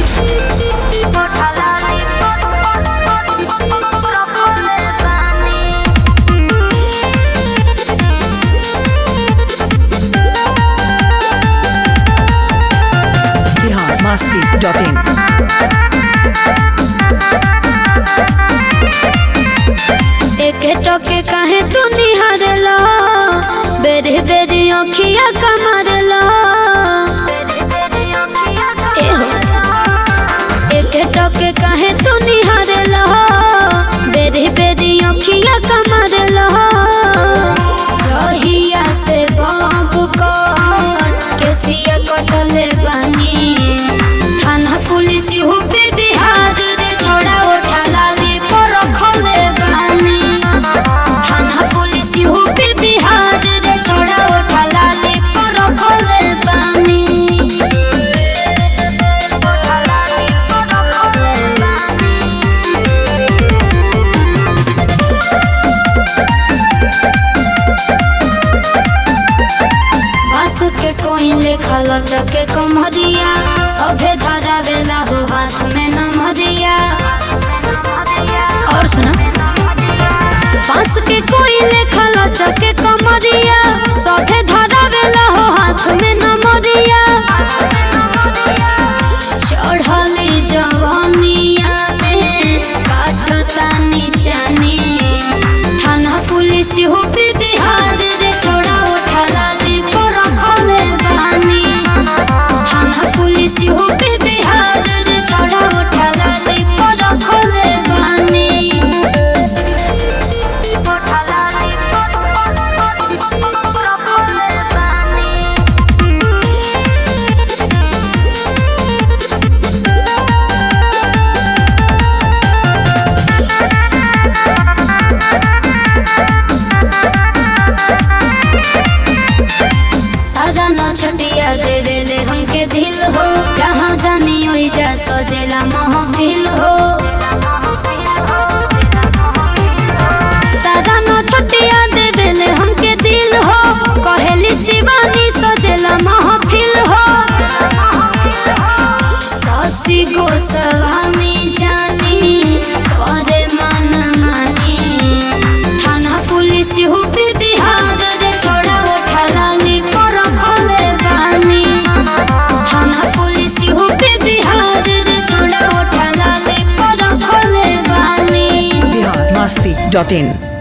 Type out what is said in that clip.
Bihar Masti dot in एक टके काहे तू निहारला बेरी बेरी अखिया कमारला एहो एक टके काहे तू निहारला बेरी बेरी अखिया कमारला जहिया से बाप कर केसिया कटले बानी थाना पुलिस हो पे बिहार रे छोड़ा उठा लाली पर रखले बानी थाना पुलिस हो पे बिहार रे छोड़ा उठा लाली पर रखले बानी बस के कोई लेखा लचके कमरिया सभे धरा बेला हो हाथ में नमरिया और सुना बस के कोई लेखा लचके कमरिया सभे धरा बेला हो हाथ में नमरिया चढ़ली जवनिया में काटता नीचानी थाना पुलिस हो पे बिहार रे छोड़ा उठा लाली पर रखले बानी थाना पुलिस हो पे बिहार रे छोड़ा उठा लाली पर रखले बानी उठा लाली पर रखले बानी सादा न छटिया देवेले हमके दिल हो जहाँ जानी ओई जा सजेला महफिल हो सादा न छटिया देवेले हमके दिल हो कहेली शिवानी सजेला महफिल हो ससी गोस्वामी जानी करे मन मानी थाना पुलिस हो पे बिहार रे छोड़ा उठा लाली पर रखले बानी थाना पुलिस हो पे बिहार रे छोड़ा उठा लाली पर रखले बानी बिहार मस्ती डॉट इन